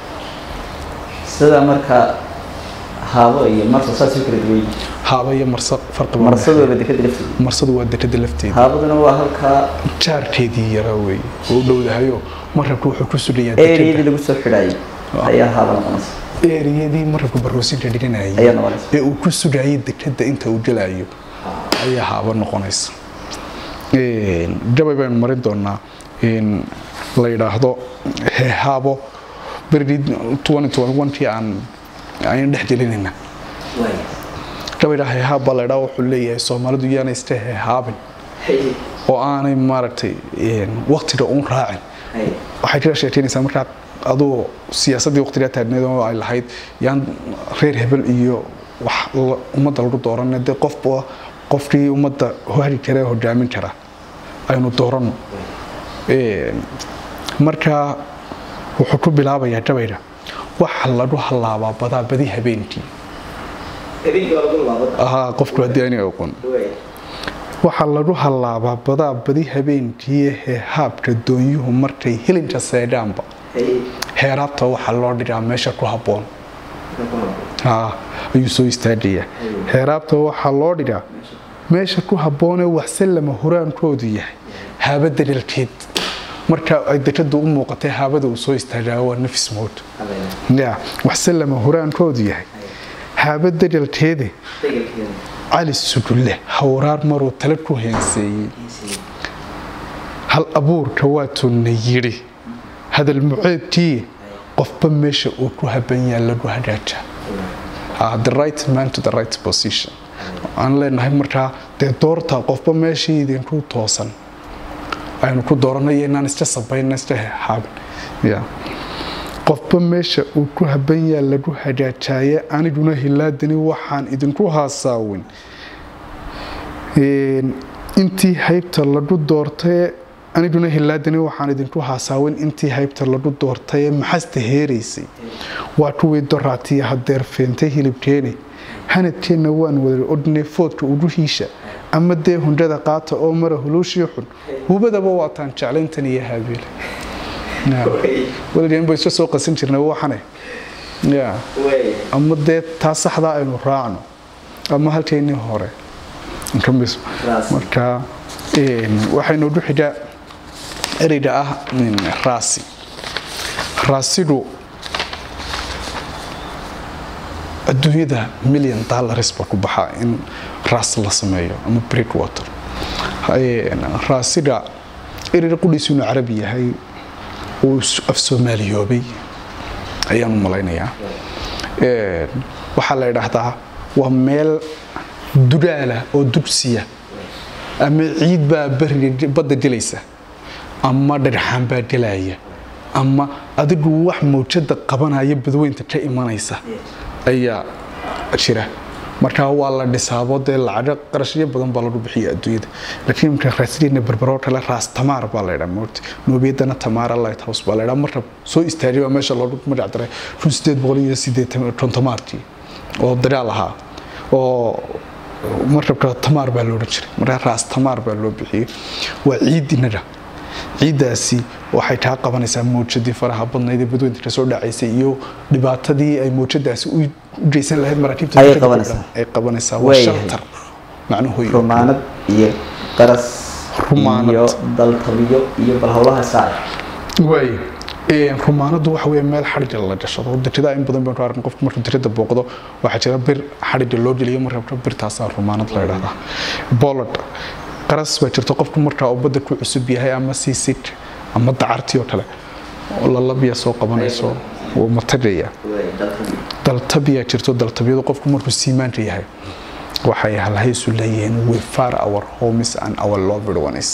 sida marka haabo iyo marsa saasuu kala duwan yihiin haaba iyo marsa farqi baa marsadooba dekada lafteeda marsadu waa dekeda lafteeda haabaduna waa halkaa jaarkeedii yaraa weeye oo u dhowdahayo marabku wuxuu ku sugayaa ereyadii dekeda lagu soo xidhaayay ayaa haaba noqonaysa ereyadii marabku baroosinka dhiganayay Ayaa noqonaysa. ee uu ku sugayay dekeda inta uu gelayo ayaa haaba noqonaysa Een, gabay baynu marin doonaa in la yidhaahdo heehaabo berigii 2021kii aan ayaan dhex gelinayna gabayga heehaab baa la yidhaha wuxuu leeyahay soomaalidu yaana iska heehaabin oo aanay maaragtay een, waqtiga uun raacin waxay kala sheekeynaysaa markaa aduu siyaasaddii waqtigaa taagneed oo ay lahayd yaan reer hebel iyo wax la- ummadda lagu dooran dee qofba qofkii ummadda hori kara hogaamin kara aynu dooranno Een, marka wuxuu ku bilaabayaa gabayga waxa lagu hallaabaa badaa badi habeenkii ahaa qofku haddii ayna aqoon waxaa lagu hallaabaa badaa badi habeenkii ee haabka doonyuhu markay hilinka seedhaanba heeraabta waxaa loo dhigaa meesha ku habboon haa ayuu soo istaagayaa heeraabta waxaa loo dhigaa meesha ku habboonee waxse lama huraankoodu yahay haaba daliilkeed marka ay dekada u muuqatay haabada uu soo istaagaa waa nafis mood ya waxse lama huraankoodu yahay haaba daliilkeede cali sugulle hawraar maruu tale ku heenseeyey hal abuurka waatunna yidhi hadal muceebkii qofba meesha uu ku haban yaha lagu hagaaja the right man to the right position aan leenahay markaa dee doorta qofba meeshii idinku toosan aynu ku dooranayo inaan iska sabayna iska haabin ya qofba meesha uu ku haban yaha lagu hagaajaaye aniguna hilaadani waxaan idinku haasaawin intii haybta lagu doortaye aniguna hilaadani waxaan idinku haasaawin intii haybta lagu doortaye maxasta heeraysay waa kuwii doraatiya hadeer feentay hilibkeene hanadkeenna waan wada odhnay foodka uguhiisha ama dee hundhada qaata oo mara huluushii xun hubadaba waataan jeclayntan iyo haabiile weligan ba iska soo qasan jirnay waxane ya ama dee taa saxdaa aynu raacno ama halkeennii hore marka waxaynu xigaa ereyga ah raasi raasigu adduunyada million dollars baa ku baxaa in raas la sameeyo ama break water raasiga ereyga qudhiisu inuu carabi yahay uu af soomaaliyoobay ayaan u malaynayaa waxaa la idhaahdaa waa meel dudaala oo dugsiya ama ciid baa bariga badda gelaysa ama dhagxaan baa gelaya ama adigu wax mawjada qabanaya badweynta ka imanaysa ayaa jira markaa waa la dhisaabo dee lacago qarashyo badan baa lagu bixiya adduunyada laakiin marka raasliina berberoo kale raas tamaar baa laydhaa moogta noobiyadana tamaara light house baa laydhaa marka soo istaagay baa meesha loogu magac daray kun sideed boqol iyo sideetan kontomaarkii oo dagaal ahaa oo markabka tamaar baa loodhan jiray markaa raas tamaar baa loo bixiyey waa ciid inaga ciiddaasi waxay kaa qabanaysaa mawjadii faraha badnayd ee badweynta kasoo dhacaysay iyo dhibaatadii ay mawjadaasi u geysan lahayd maraakiibta Ayay qabanaysaa. ay qabanaysaa waa Waayahay. shaltar macnuhu rumaanad iyo qaras Rumaanad. iyo daltabiyo iyo bal howlaha saac waay rumaanadu waxa weeye meel xadhiga la gashado dajada in badan baynu arkan qofku markuu dirada booqdo waxaa jira bir xadhiga loo geliyo marka birtaasaa rumaanad la idhahdaa bolod qaras baa jirta qofku markaa uu badda ku cusub yahay ama siisid ama dacartii oo kale oo lalabiya soo qabanayso wuu matagaya daltabiyaa jirto daltabiyadu qofku markuu siimaanka yahay waxay halhaysu leeyihiin we far our homes and our loved ones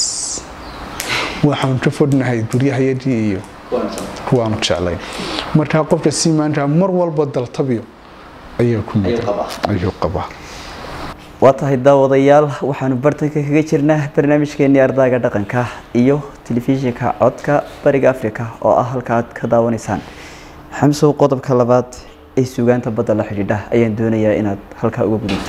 waxaan ka fognahay guryahayadii iyo kuwaanu jeclayn markaa qofka siimaanka mar walba daltabiyo ayaa ku Ayuu mudan qabaa. ayuu qabaa waa tahay daawadayaal waxaanu bartanka kaga jirnaa barnaamijkeenii ardaaga dhaqanka iyo telefishinka codka bariga africa oo ah halka aad ka daawanaysaan xamsow qodobka labaad ee sugaanta badda la xidhiidha ayaan doonayaa inaad halkaa uga gudubto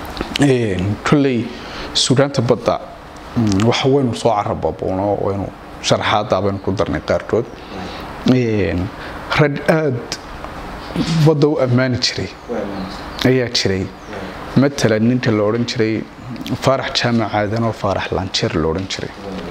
kolley sugaanta badda mm, waxa waynu soo carababoono waynu sharaxaada baynu ku darnay qaarkood Een, rag aad badda u ammaani jiray ayaa jiray matalan ninka la odhan jiray faarax jaamac aadan oo faarax lanjeer la odhan jiray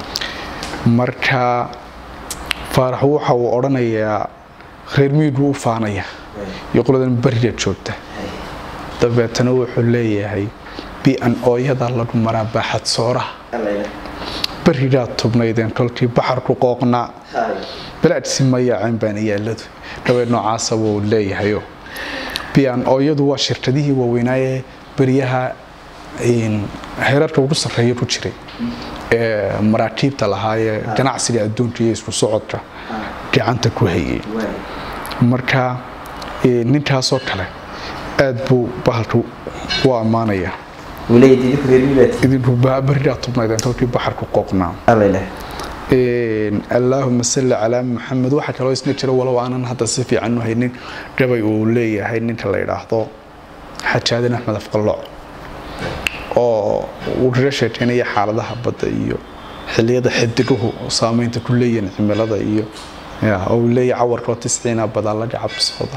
marka faarax waxa uu odhanayaa reer miyigu u faanaya iyo qoladan bariga joogta dabeetana wuxuu leeyahay bi-an ooyada lagu maraa baaxad sooraha barigaa tubnaydeen kolkii baxarku qooqnaa balaadsi mayaaceen baan iyaaladu dhabeed noocaasa wuu leeyahayo bian ooyadu waa shirkadihii waaweynaaye beryaha een, heerarka ugu sarreeya ku jiray ee maraakiibta lahaayee ganacsiga adduunka iyo isku socodka gacanta ku hayay marka ee, ninkaasoo kale aad buu bahalku u ammaanaya waleeyad idinku reer miyibaad idinku baa berigaa tubnaydeen kolkii baxarku qooqnaa alale allaahuma salli calaa maxamed waxaa kaloo isna jira walow aanan hadda si fiican u haynin gabay uu leeyahay ninka la yidhaahdo xajaadin axmed afqalooc oo uu kaga sheekeynaya xaaladaha badda iyo xiliyada xidiguhu saameynta ku leeyihiin cimilada iyo oo uu leeyahay cawarkoo tisciina badaa laga cabsooda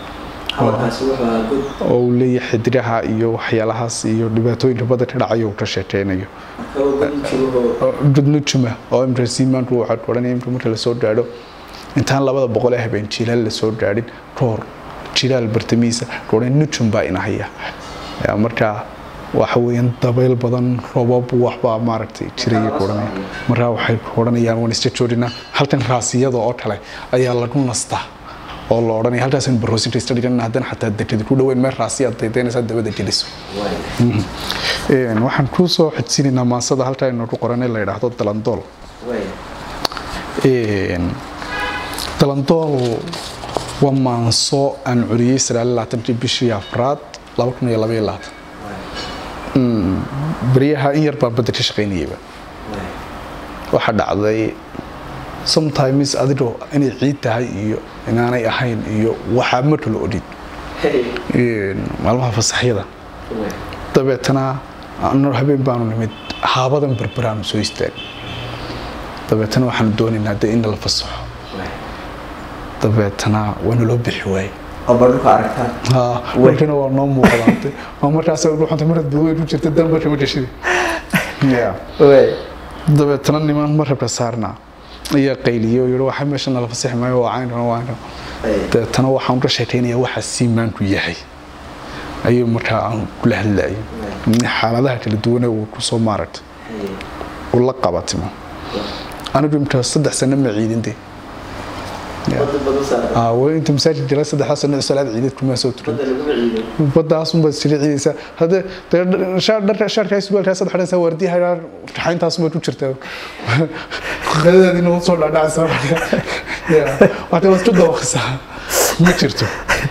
oo uu leeyahay xidigaha iyo waxyaalahaas iyo dhibaatooyinka badda ka dhacayo uu ka sheekeynayo gudnujuma oo imka siimaanku waxaa ku odhanaya imka marka lasoo gaadho intaan labada boqol ee habeen jilaal lasoo gaadhin roor jilaal bartamihiisa kuodhan nujum baa inahaya marka waxa weeyaan dabayl badan robab waxbaa maaragtay jiraya ku odhanaya markaa waxay ku odhanayaan waan iska joodinaa halkan raasiyada oo kale ayaa lagu nastaa oo la odhanaya halkaasaan baroosinka iska dhigan haddana xataa dekadi ku dhaweyn meel raasiyaad daydaynaysaa dabada geliso waxaan kuu soo xijsinaynaa maansada halkaa inoogu qoran ee la yidhaahdo dalandool dalandool waa maanso aan curiyey sagaalaaatankii bishii afraad laba kun iyo laba iyo labaatan beryaha in yar baan badda ka shaqaynayayba waxaa dhacday sometimes adigoo inay ciid tahay iyo inaanay ahayn iyo waxaa ma kala odhin maalmaha fasaxyada dabeetana anoo habeen baanu nimid haabadan berberaanu soo istaag dabeetana waxaanu doonaynaa de in la fasaxo dabeetana waana loo bixi waayey warkina waa noo muuqdaante waa markaas ruuxanta marad badweyn ku jirta dan marka ma gashida dabeetana niman marabka saarnaa ayaa qayliye oo yihi waxa meesha nala fasixi maayo waa caynkan waa caynkan dabeetana waxaan ka sheekaynayaa waxa siimaanku yahay ayuu markaa aan kula hadlayo xaaladaha kala duwane uu kusoo maaragtay uu la qabatimo anigu imka saddex sano ma ciidinde inta masaajid jira saddexdaa sano salaad ciideed kuma soo tukan baddaas unbaad sila ciidaysaa haddee dharka shaarkaa surwaalkaa saddex dhansaa waardiyaha raxayntaas unbaad ku jirtaa qadadaadina u soo dhaadhacaysaa waxta waad ku dawaqaysaa ma jirto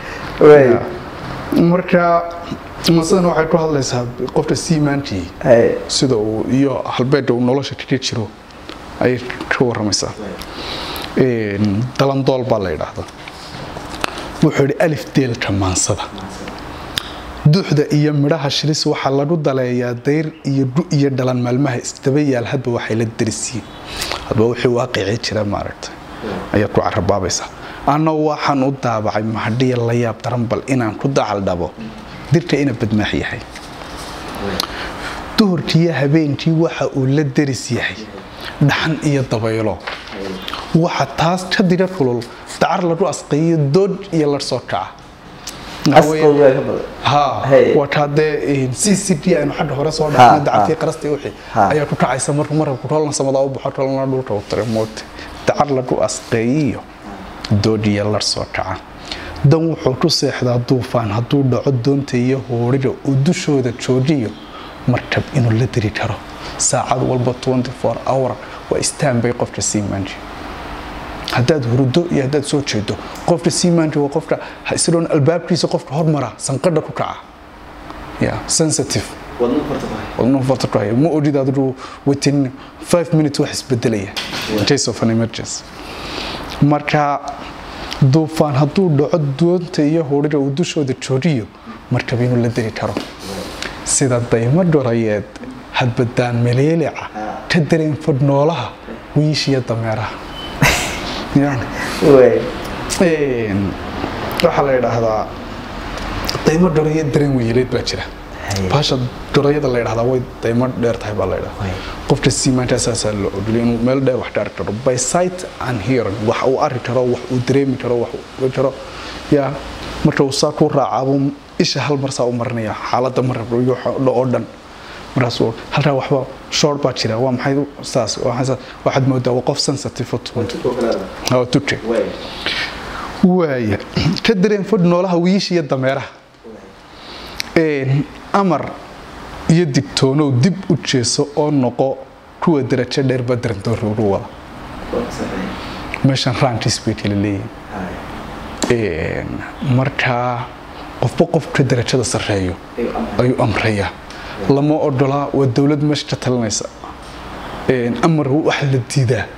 marka masadan waxay ku hadlaysaa qofka siimaankii sida uu iyo halbeedka uu nolosha kaga jiro ayay ka waramaysaa dalandool baa la yidhaahda wuxuu yidhi alif deelka maansada duuxda iyo midhaha shilis waxaa lagu daleeyaa dayr iyo gu iyo dhalan maalmaha isdaba yaal hadba waxay la darisiin hadba wixii waaqicii jira maaragtay ayaad ku carabaabaysaa anna waxaan u daabacay mahadhiya la yaab daran bal inaan ku dacal dhabo dirka ina badmaax yahay duhurkiiyo habeenkii waxa uu la daris yahay dhaxan iyo dabaylo waxa taas ka dira kulul dacar lagu asqeeyo dood iyo larsoo kaca wakaadee c c d aynu xagga hore soo dhaqnay dacartii qarastii wixii ayaa ku kacaysa markuu marabku rolna samada u baxo rolna dhulka u tare moogta dacar lagu asqeeyiyo dood iyo larsoo kaca dan wuxuu ku seexdaa duufaan hadduu dhaco doonta iyo hooriga uu dushooda joojiyo markab inuu la diri karo saacad walba hour waa istaanbay qofka siimaanji haddaad hurudo iyo haddaad soo jeedo qofka siimaanji waa qofka isagoon albaabkiisa qofka hormara sanqadha ku kaca ya sensitive wadnuhu farta ku haya ma ogid adigu within five minutes wax isbedelaya in case of an emergency marka duufaan hadduu dhaco doonta iyo hooriga uu dushooda joojiyo markab inuu la diri karo sida daymo dhorayeed hadbadaan meleelica ka dareen fadh noolaha wiishiyo dameeraha waxaa la yidhaahdaa daymo dhoraya dareen weyeleed baa jira baasha dhorayada la yidhahdaa way daymo dheer tahay baa la yidhahdaa qofka siimaanka saasaa la ogoliyo inuu meel dheer wax ka arki karo by sight and hearing wax uu arki karo wax uu dareemi karo wax uu karo yaa marka uu saa ku raacaabuu isha hal mar saa u marinaya xaaladda marab iyo oo dhan markaasuu halkaa waxba short baa jira waa maxay saas waxaad moodaa waa qof sensitive oo tuke waaya ka dareen fadh noolaha wiisha iyo dameeraha amar iyo digtoonow dib u jeeso oo noqo kuwa darajo dheerba darandoori ugu wada meeshan rantis bay kala leeyihin markaa qofba qofka darajada sarreeyo ayuu amrayaa lama odolaa waa dowlad meesha ka talinaysa amar wax la diidaa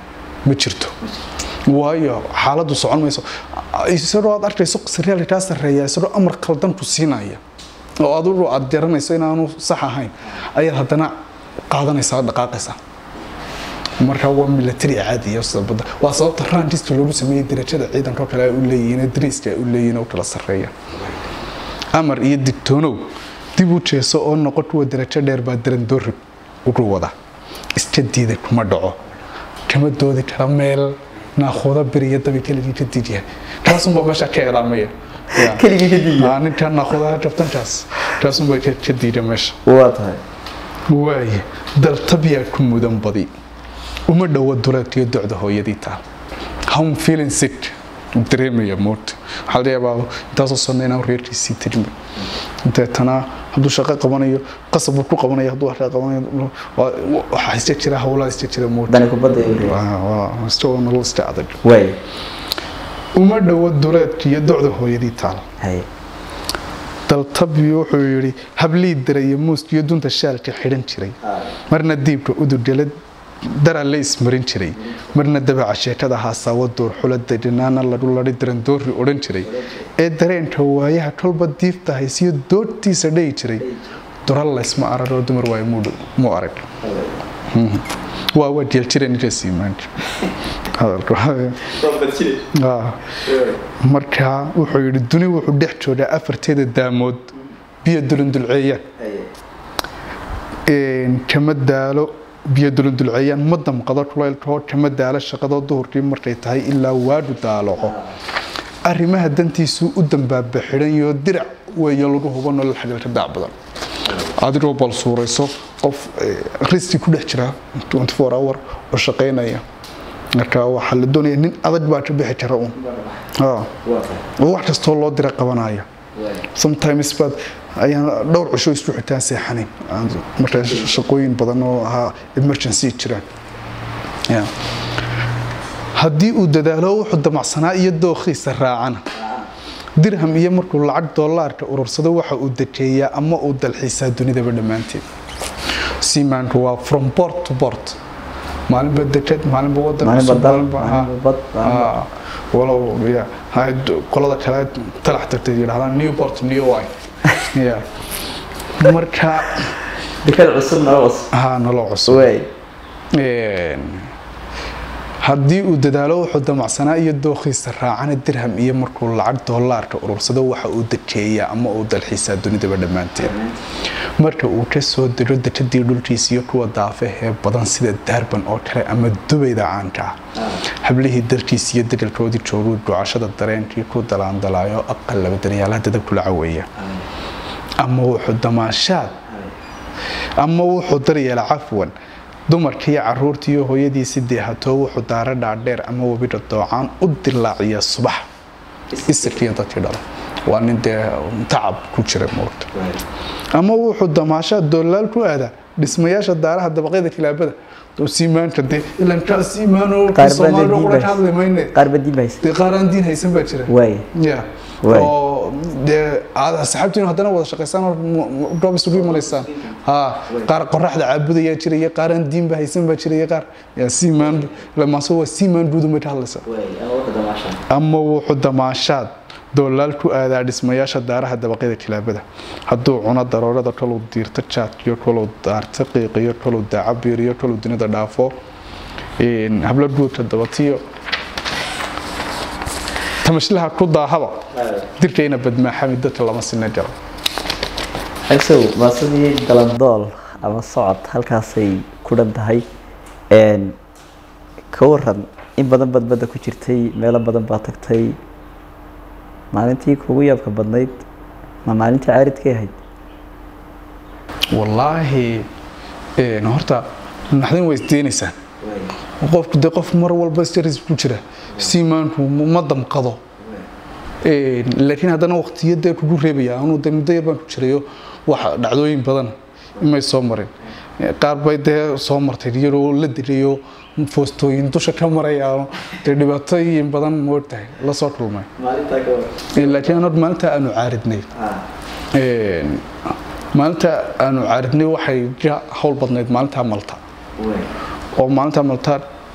ma jirto waayo xaaladdu socon mayso isagoo aad arkayso saryaal kaa sarreeya isagoo amar khaldan ku siinaya oo adigu aad garanayso inaanu sax ahayn ayaad haddana qaadanaysaa dhaqaaqaysaa marka waa military caadiya sababta waa sababta randiska loogu sameeyey darajada ciidanka kale ay u leeyihiin dariiska ay u leeyihiin oo kala sarreeya amar iyo digtoonow dib u jeeso oo noqo kuwa darajo dheer baa darandoorib ugu wada iska diiday kuma dhaco kama doodi kara meel naaquuda beriya dabi keligii ka diidyahay kaasunbaa meesha ka eedaamaya keligii ka diiya ninka naaquudaha jabtankaas kaasunbaa ka diida meesha waa tahay waaye daltabyaa ku mudan badi uma dhowo duleedkiyo docda hooyadii taal home feeling sick dareemaya moogta waxaa laga yaabaa intaasoo sanna inaan reerkiisii tegin deetana hadduu shaqo qabanayo qasab uu ku qabanayo hadduu shaqo qabanayo waxaa iska jira howlaa iska jira moogta dani kubadda ay leeyihiin. waa waa iska nolol iska adag waay uma dhowo duleedkiyo docda hooyadii taal haye daltabi wuxuu yidhi hablii daraya muuskiyo dunta shaalka xidhan jiray marna diibka udugala dara la ismarin jiray marna dabaca sheekada haasawo duur xulada dhinaana lagu lari darandoori odhan jiray ee dareenka waayaha kolba diifta haysiyo doodtiisa dhayi jiray dural laysma araroo dumar waayo mu arag waa waa jeeljira ninkaasii maanta hadalku Ah. marka wuxuu yidhi duni wuxuu dhex joogaa afarteeda daamood biyo dulundulceeyaan Een, kama daalo biyo dulundulceeyaan ma damqado kulaylkoo kama daalo shaqadoo duhurkii markay tahay ilaa waadhu daaloco arrimaha dantiisuu u dambaaba xidhanyo dirac weeyo lagu hubo nolol xagalka daac badan adigoo bal suurayso qof eh, riski ku dhex jira 24 hour oo shaqaynaya marka waxaa la doonaya nin adag baa ka bixi kara uun Ah. oo wax kastoo loo dira qabanaya sometimes baad ayaan dhowr cisho isku xitaan seexanayn Aan marka shaqooyin badan oo ahaa emergency jiraan Yeah. haddii uu dadaalo wuxuu damacsanaa iyo dookhiisa raacana dirham iyo markuu lacag dollaarka urursado waxa uu dekeeyaa ama uu dalxiisaa dunidaba dhammaanteed seamanku waa from port to port maalinba deked maalinba wadan Maalinba cusub, dal, maalinba- maalinba ah, bad, maalinba- ah, walow ya hay- qolada kale talax tagtay yidhahdaan newport new wine Yeah. marka dekada cusubna oo cusub haa nolol cusub waay Een, haddii uu dadaalo wuxuu damacsanaa iyo dookhiisa raacana dirham iyo markuu lacag dollaarka urursado waxa uu dekeeyaa ama uu dalxiisaa dunidaba dhammaanteed marka uu ka soo diro dekadii dhulkiisa iyo kuwa daafahee badan sida daarban oo kale ama dubayda caanka ah hablihii dalkiisa iyo degalkoodii jooguu ducashada dareenkii ku dalaandalaayo aqal laba daryaalaha dadab kula caweeya ama wuxuu damaashaad ama wuxuu daryeela cafwan dumarkiiyo caruurtiiyo hooyadiisi deehatoo wuxuu daara dhaadheer ama webidha doocaan u dilaaciya subax isirkiiyo dadkii dhala waa nin dee tacab ku jira moogta ama wuxuu damaashaa doolaal ku aadaa dhismayaasha daaraha dabaqyada kilaabada oo siimaanka dee ilan kaa siimaanoo qaar soomaaliya qura ka baa hadli mayne qaar baa diin bahaysa dee qaar aan diin haysan baa jira waay ya Waay. oo dee aad asxaabtiinu haddana wada shaqaysaan oo mu- mu- goob isugu imanaysaan ha qaar qoraxda caabudayaa jira iyo qaar aan diinba haysan baa jira iyo qaar yaa siimaan lamaase waa siimaan duudumay ka hadlaysaa ama wuxuu damaashaad doolaal ku aadaa dhismayaasha daaraha dabaqyada kilaabada hadduu cuno daroorada koluu diirto jaadkiyo koluu daarto qiiqiyo koluu daacabiiriyo koluu dunida dhaafo een, hablo guudka dabatiyo tamashlaha ku daahaba dirkayna badmaaxami dadka lama sina jaro xigsow waa sidii galandool ama socod halkaasay ku dhan tahay Een, ka waran in badan baad badda ku jirtay meelo badan baa tagtay maalintii kugu yaabka badnayd ma maalintii caaridkay ahayd wallaahi een, horta naxdin way isdeenaysaan qofku dee qof mar walba staris ku jira siimaanku ma damqado Een, laakiin haddana waqtiyadee kugu reebaya anuu dee muddo yar baan ku jirayo wax dhacdooyin badan imay soo marin qaar bay dee soo martay iyadoo la dirayo foostooyin dusha ka marayaano dee dhibaatooyin badan moogtahay la soo kulmay Een, laakiin anoo maalinta aanu caaridnay Een, maalinta aanu caaridnay waxay ka hawl badnayd maalinta malta oo maalinta malta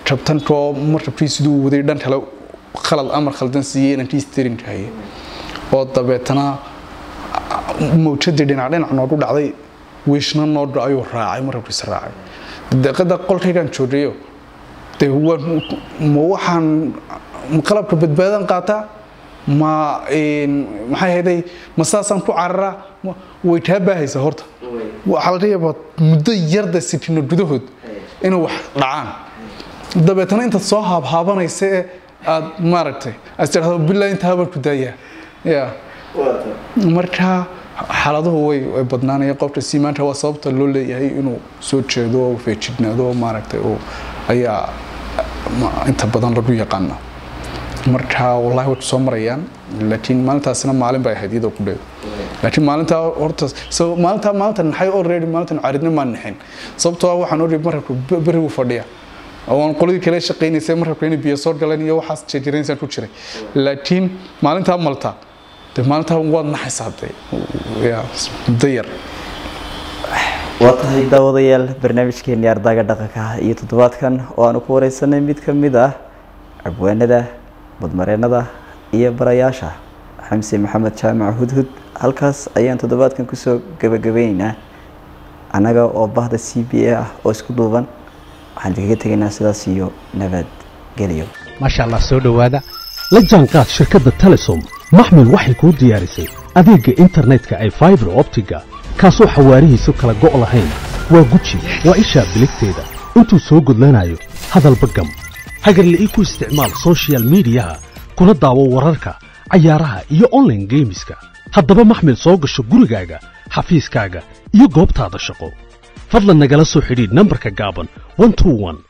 jabtankoo markabkii siduu waday dhan kale khalad amar khaldan siiyey inankii steerinka hayay oo dabeetana mawjadii dhinac dhinac noogu dhacday wiishna noo ayuu raacay markabkiisa raacay deeqada qolkaygaan joogayo dee ma waxaan qalabka badbaadan qaataa ma maxay hayday ma saasaan ku cararaa way taa baahaysa horta waxaa laga yaabaa muddo yarda sitino gudahood inay wax dhacaan dabeetana intaad soo haabhaabanaysa ee aad maaragtay as tidhahdo bilaa intaa baan ku daayaa ya marka xaaladuhu way way badnaanaya qofka siimaanta waa sababta loo leeyahay inuu soo jeedo oo feejignaado maaragtay oo ayaa inta badan lagu yaqaana marka wallahi way soo marayaan laakiin maalintaasina maalin bay ahayd iyadoo ku dheedo laakiin maalintaa horta maalintaa maalinta naxay already maalintan caridna maan naxin sababtoo ah waxaan odhi markabka berigu fadhiya waan qoladii kale shaqaynaysay markabka inay biyo soo galeen iyo waxaas jeejiraysaan ku jiray laakiin maalintaa malta de maalintaa waad naxaysaa de muddo yar waa tahay daawadayaal barnaamijkeeni ardaaga dhaqanka iyo toddobaadkan oo aanu ku wareysanay mid ka mid ah cabwaanada badmareenada iyo barayaasha xamse maxamed jaamac hudhud halkaas ayaan toddobaadkan kusoo gabagabeyneynaa annaga oo bahda c b a ah oo isku duuban waxaan idinkaga tegaynaa sidaas iyo nabadgelyo maasha allah soo dhowaada la jaanqaad shirkadda telesom maxmil waxay kuu diyaarisay adeegga internetka ay faibar optiga kaasoo xawaarihiisu kala go' lahayn waa guji waa ishaa biligteeda intuu soo gudlanayo hadalba gam hagarla'ii ku isticmaal sochial midiyaha kuna daawo wararka cayaaraha iyo onlaine geemiska haddaba maxmil soo gasho gurigaaga xafiiskaaga iyo goobtaada shaqo fadlan nagala soo xidhiidh nambarka gaaban